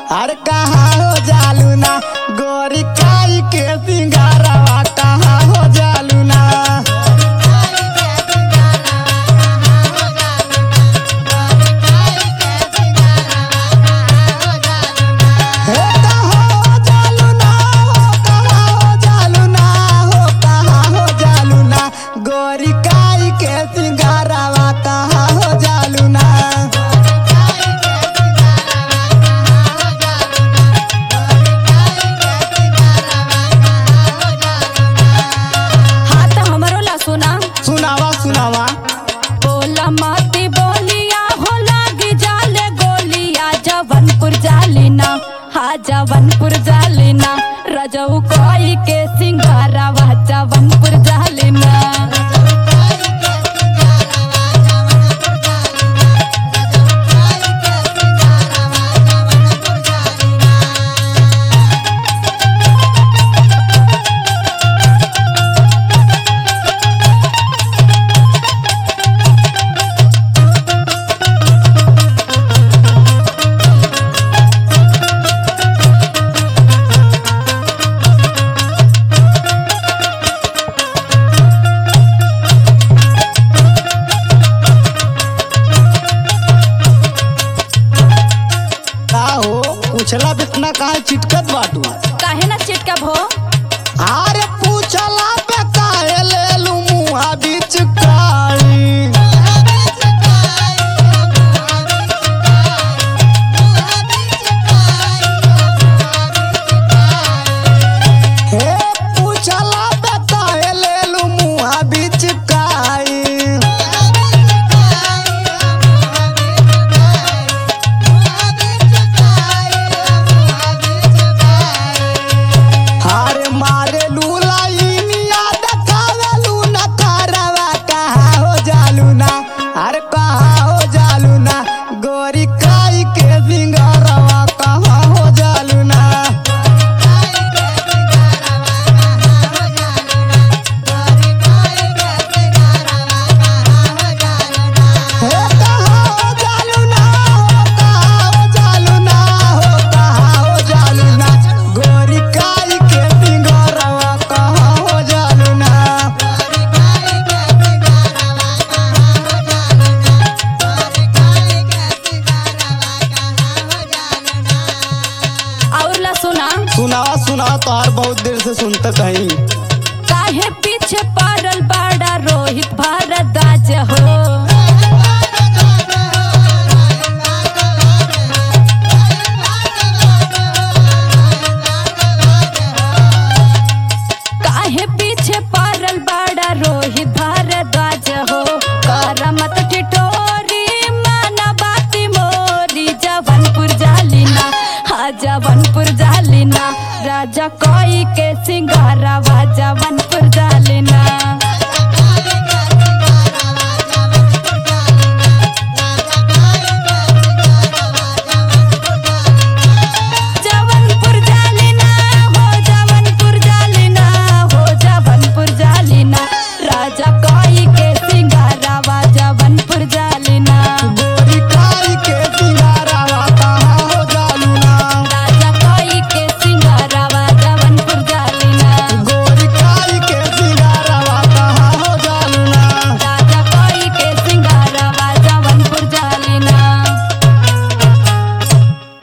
अरे कहाँ हो जालू ना गोरी काई के सिंगारवा कहाँ हो जालू ना हे कहाँ हो जालू ना हो कहाँ हो जालू ना हो कहाँ हो जालू ना गोरी काई के सिंगारवा कहाँ हो जालू ना हाँ तो हमरो ला सुना सुनावा सुनावा बोला माती बोलिया हो लागी जाले गोलिया जवनपुर जालिना हाँ जवनपुर जालिना रजऊ कोई के सिंगारावा जवनपुर जालिना का हो पूछला बितना कहाँ चिटकत बाटू काहे ना चिटका भो अरे पूछला पे काहे ले लू मुहा बीच काई हे पूछला पे काहे ले लू मुहा बीच काई हारे मारे लूलाइनिया देखावे लू ना खारवा कहाँ हो जालू ना अरे कहाँ हो जालू ना गोरी काई के सिंगारवा कहाँ हो जालू ना हे कहाँ हो जालू ना हो कहाँ हो जालू ना हो कहाँ हो जालू ना गोरी काई के सिंगारवा कहाँ हो जालू ना और ला सुना सुनावा सुनावा तोहार बहुत देर से सुनते कहीं काहे पीछे पड़ल बड़ा रोहित भारद्वाज हो काहे पीछे पड़ल बड़ा रोहित भारद्वाज हो करमत ठिठोरी माना बाती मोरी जवनपुर जालिना हाँ जवनपुर जालिना राजा कोई के सिंगारावा जवन